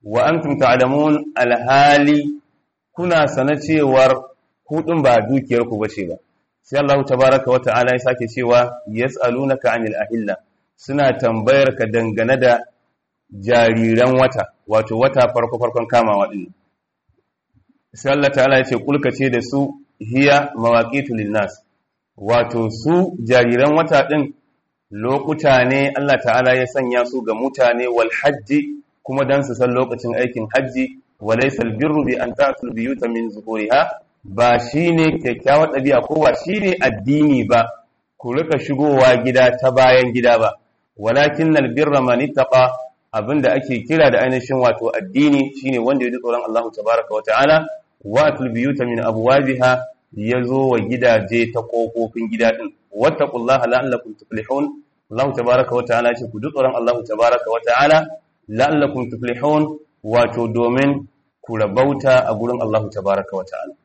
wa antum ta'lamun alhali kuna sana cewar hudun ba dukiyar ku bace ba sai Allah tabaaraka wa ta'ala ya sake cewa yas'alunaka 'anil ahilla suna tambayar ka dangane da jariran wata wato wata farko farkon kamawa din sai Allah ta'ala ya ce kulka ce da su hiya mawaqitu linnas wato su jariran wata din lokuta ne Allah ta'ala ya sanya su ga mutane wal hajji kuma dan su san lokacin aikin hajji walaysa al birru bi an ta'tul biyuta min zuhuriha ba shine kyakkyawar ɗabi'a ko ba shine addini ba ku rika shigowa gida ta bayan gida ba walakin al birra man ittaqa abinda ake kira da ainihin wato addini shine wanda ya ji tsoron Allah tabaaraka wa ta'ala wa atul biyuta min abwabiha yazo wa gidaje ta kofofin gida din wattaqullaha la'allakum tuflihun Allah tabaaraka wa ta'ala ce ku ji tsoron Allah tabaaraka wa ta'ala la'allakum tuflihun wato domin ku rabauta a gurin Allah tabaaraka wa ta'ala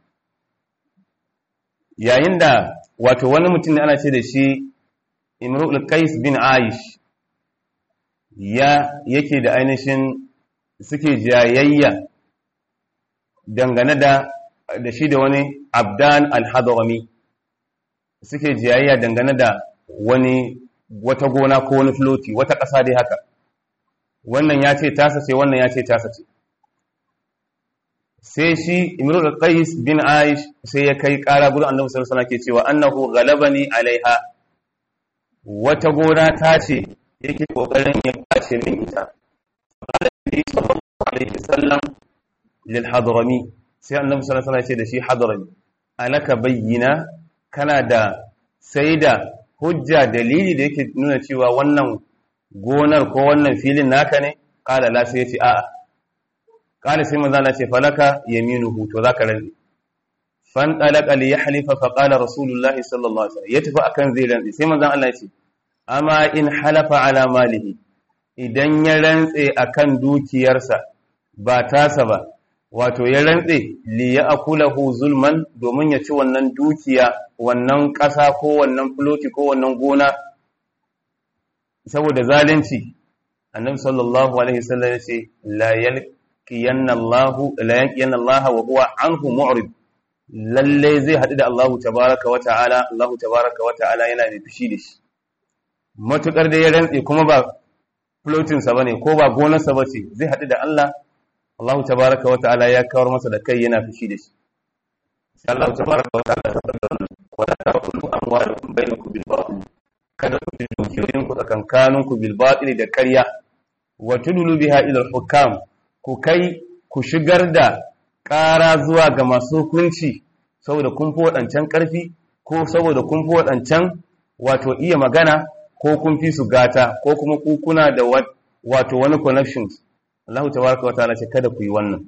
yayin da wato wani mutum ne ana ce da shi Imrul Qais bin Aish ya yake da ainihin suke jayayya dangane da da shi da wani Abdan al-Hadrami suke jayayya dangane da wani wata gona ko wani floti wata ƙasa dai haka wannan ya ce tasa ce wannan ya ce tasa ce sai shi imrul qais bin aish sai ya kai ƙara gurin annabi sallallahu alaihi wasallam ke cewa annahu ghalabani alaiha wata gona ta ce yake kokarin ya kwace min ita sallallahu alaihi wasallam lil hadrami sai annabi sallallahu alaihi wasallam ya ce da shi hadrami alaka bayyina kana da sai da hujja dalili da yake nuna cewa wannan gonar ko wannan filin naka ne kala la sai ya ce a'a kala sai manzo Allah ce falaka yaminuhu to zaka rantsi fan talaqa li yahlifa fa qala rasulullah sallallahu alaihi wasallam ya tafi akan zai rantsi sai manzo Allah ya ce amma in halafa ala malihi idan ya rantse akan dukiyarsa ba tasa ba wato ya rantse li ya akulahu zulman domin ya ci wannan dukiya wannan ƙasa ko wannan floti ko wannan gona saboda zalunci annabi sallallahu alaihi wasallam yace la yalqiyanna Allah la yalqiyanna Allah wa huwa anhu mu'rid lalle zai hadu da Allah tabaaraka wa ta'ala Allah tabaaraka wa ta'ala yana da fushi da shi matukar da ya rantse kuma ba flotin sa bane ko ba gonar sa bace zai hadu da Allah Allah tabaraka wa ta'ala ya kawar masa da kai yana fushi da shi sai Allah tabaraka wa ta'ala ya faɗa wala ta'kulu amwalakum bainakum bil batil kada ku ci dukiyoyin ku tsakankanin ku bil batil da ƙarya wa tudulu biha ila al hukam ku kai ku shigar da ƙara zuwa ga masu hukunci saboda kun fi waɗancan ƙarfi ko saboda kun fi waɗancan wato iya magana ko kun fi su gata ko kuma ku kuna da wato wani connections Allah tabaraka wa ta'ala ce kada ku yi wannan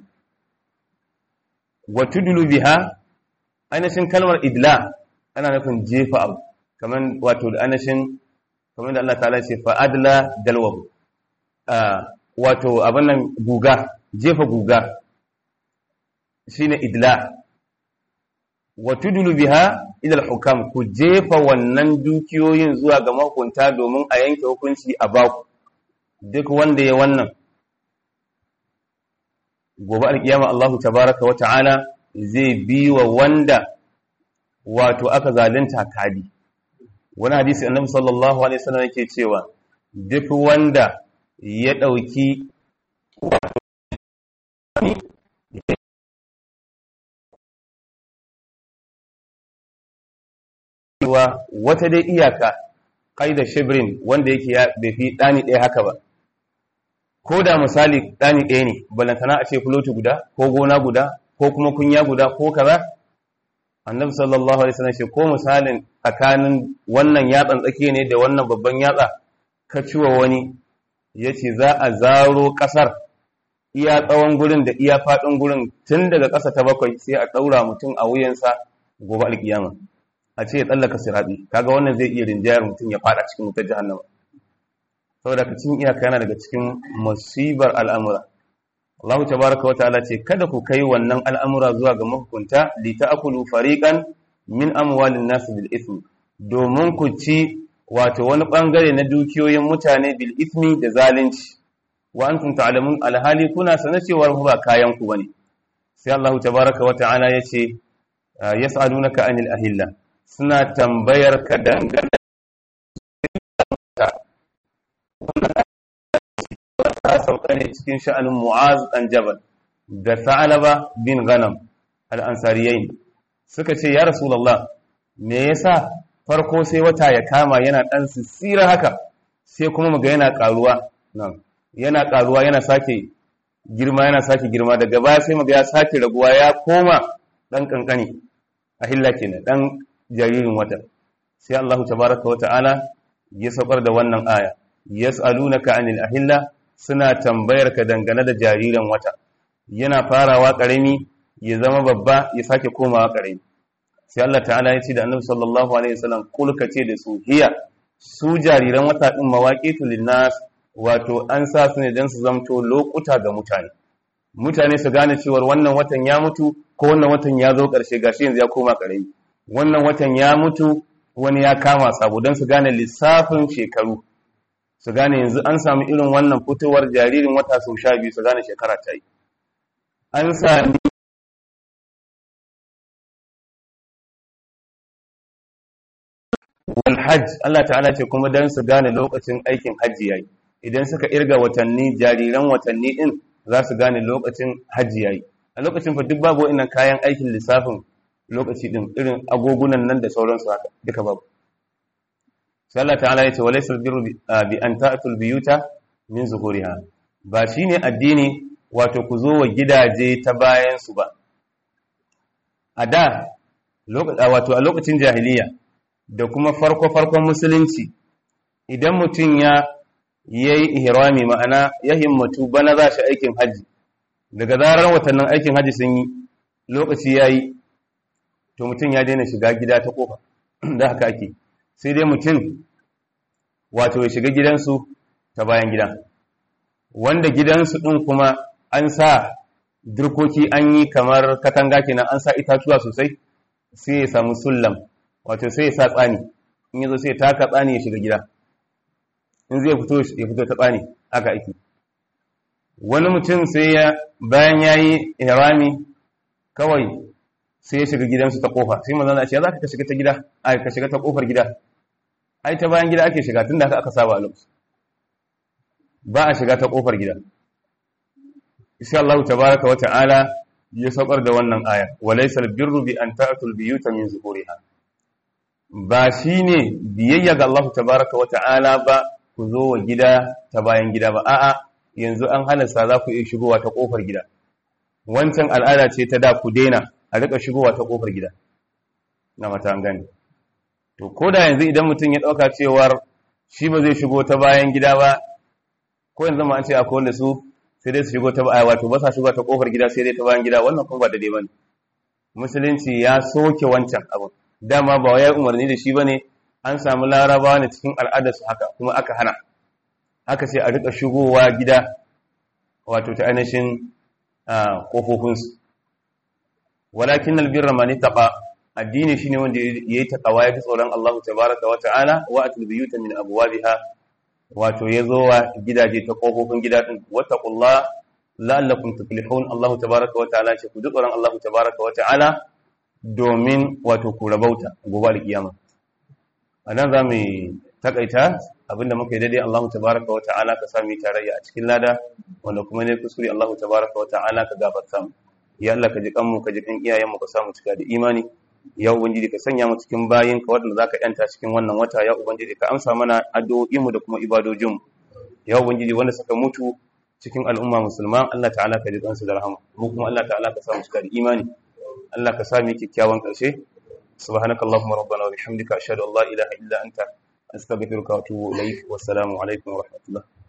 wa tudlu biha ainihin kalmar idla ana nufin jefa abu kaman wato da ainihin kaman da Allah ta'ala ce fa adla dalwahu wato abin nan guga jefa guga shine idla wa tudlu biha ila al-hukam ku jefa wannan dukiyoyin zuwa ga mahukunta domin a yanke hukunci a baku duk wanda ya wannan gobe alkiyama Allahu tabaraka wa ta'ala zai bi wa wanda wato aka zalunta kadi wani hadisi annabi sallallahu alaihi wasallam yake cewa duk wanda ya dauki wata dai iyaka qaida shibrin wanda yake ya bai fi dani ɗaya haka ba ko da misali ɗani ɗaya ne balantana a ce fuloti guda ko gona guda ko kuma kunya guda ko kaza annabi sallallahu alaihi wasallam ce ko misalin tsakanin wannan yatsan tsakiya ne da wannan babban yatsa ka ciwa wani yace za a zaro kasar iya tsawon gurin da iya faɗin gurin tun daga ƙasa ta bakwai sai a ɗaura mutum a wuyansa gobe alkiyama a ce ya tsallaka siraɗi kaga wannan zai iya rinjayar mutum ya faɗa cikin wutar jahannama saboda ka cin iyaka yana daga cikin musibar al'amura Allah tabaraka wa ta'ala ce kada ku kai wannan al'amura zuwa ga mahukunta li ta'kulu fariqan min amwalin nas bil ismi domin ku ci wato wani bangare na dukiyoyin mutane bil ismi da zalunci wa antum ta'lamun alhali kuna sanar cewa ba kayan ku bane sai Allah tabaaraka wa ta'ala yace yas'alunaka anil ahilla suna tambayar ka dangane ta sauka ne cikin sha'anin Mu'az dan Jabal da Sa'alaba bin Ghanam al-Ansariyain suka ce ya Rasulullah me yasa farko sai wata ya kama yana dan sissira haka sai kuma muga yana karuwa nan yana karuwa yana sake girma yana sake girma daga baya sai muga ya sake raguwa ya koma dan kankani ahilla kenan dan jaririn wata sai Allah tabaaraka wa ta'ala ya saukar da wannan aya yas'alunaka anil ahilla suna tambayar ka dangane da jaririn wata yana farawa karami ya zama babba ya sake komawa karami sai Allah ta'ala ya ce da Annabi sallallahu alaihi wasallam kul ka ce da su hiya su jariran wata din mawaqitu linnas wato an sa su ne dan su zamto lokuta ga mutane mutane su gane cewa wannan watan ya mutu ko wannan watan ya zo karshe gashi yanzu ya koma karami wannan watan ya mutu wani ya kama sabo dan su gane lissafin shekaru su gane yanzu an samu irin wannan fitowar jaririn wata sau sha biyu su gane shekara ta yi an sami wal hajj Allah ta'ala ce kuma dan su gane lokacin aikin hajji yayi idan suka irga watanni jariran watanni din za su gane lokacin hajji yayi a lokacin fa duk babu wannan kayan aikin lissafin lokaci din irin agogunan nan da sauransu haka duka babu sai Allah ta'ala yace walaysa birru bi an ta'tul biyuta min zuhuriha ba shine addini wato ku zo wa gidaje ta bayan su ba a da wato a lokacin jahiliya da kuma farko farkon musulunci idan mutum ya yayi ihrami ma'ana ya himmatu bana za shi aikin haji daga zarar watannin aikin haji sun yi lokaci yayi to mutum ya daina shiga gida ta kofa da haka ake sai dai mutum wato ya shiga gidansu ta bayan gida wanda gidansu ɗin kuma an sa dirkoki an yi kamar katanga kenan an sa itatuwa sosai sai ya samu sullam wato sai ya sa tsani in yazo sai ya taka tsani ya shiga gida in zai fito ya fito ta tsani haka ake wani mutum sai ya bayan yayi ihrami kawai sai ya shiga gidansu ta kofa sai manzon Allah ya ce za ka shiga ta gida ai ka shiga ta kofar gida ai ta bayan gida ake shiga tunda haka aka saba a lokaci ba a shiga ta kofar gida insha Allah tabaaraka wa ta'ala ya saukar da wannan aya walaysa albirru bi an ta'tul biyuta min zuhuriha ba shine biyayya ga Allah tabaaraka wa ta'ala ba ku zo wa gida ta bayan gida ba a'a yanzu an halasta za ku iya shigowa ta kofar gida wancan al'ada ce ta da ku daina a rika shigowa ta kofar gida na mata an gane to ko da yanzu idan mutum ya ɗauka cewar shi ba zai shigo ta bayan gida ba ko yanzu ma an ce akwai wanda su sai dai su shigo ta baya wato ba sa shigo ta kofar gida sai dai ta bayan gida wannan kuma ba da dai bane musulunci ya soke wancan abu dama ba wai umarni da shi bane an samu larabawa ne cikin al'adar su haka kuma aka hana haka sai a rika shigowa gida wato ta ainihin kofofinsu walakin albirra man taqa addini shine wanda yayi taqwa ya fi tsoron Allah tabaaraka wa ta'ala wa atul biyuta min abwabiha wato yazo wa gidaje ta kofofin gida din wattaqullah la'allakum tuflihun Allah tabaaraka wa ta'ala ce ku ji tsoron Allah tabaaraka wa ta'ala domin wato ku rabauta gobe alkiyama anan zamu takaita abinda muka yi daidai Allah tabaaraka wa ta'ala ka sami tarayya a cikin lada wanda kuma ne kuskure Allah tabaaraka wa ta'ala ka gafarta mu ya Allah ka ji kanmu ka ji kan iyayenmu ka samu cika da imani ya ubangiji ka sanya mu cikin bayin ka wanda zaka yanta cikin wannan wata ya ubangiji ka amsa mana addu'o'in mu da kuma ibadojin mu ya ubangiji wanda suka mutu cikin al'umma musulma Allah ta'ala ka ji kansu da rahama mu kuma Allah ta'ala ka samu cika da imani Allah ka sami kikkiawan karshe subhanakallahumma rabbana wa bihamdika ashhadu an la ilaha illa anta astaghfiruka wa atubu ilaik wa assalamu alaikum wa rahmatullah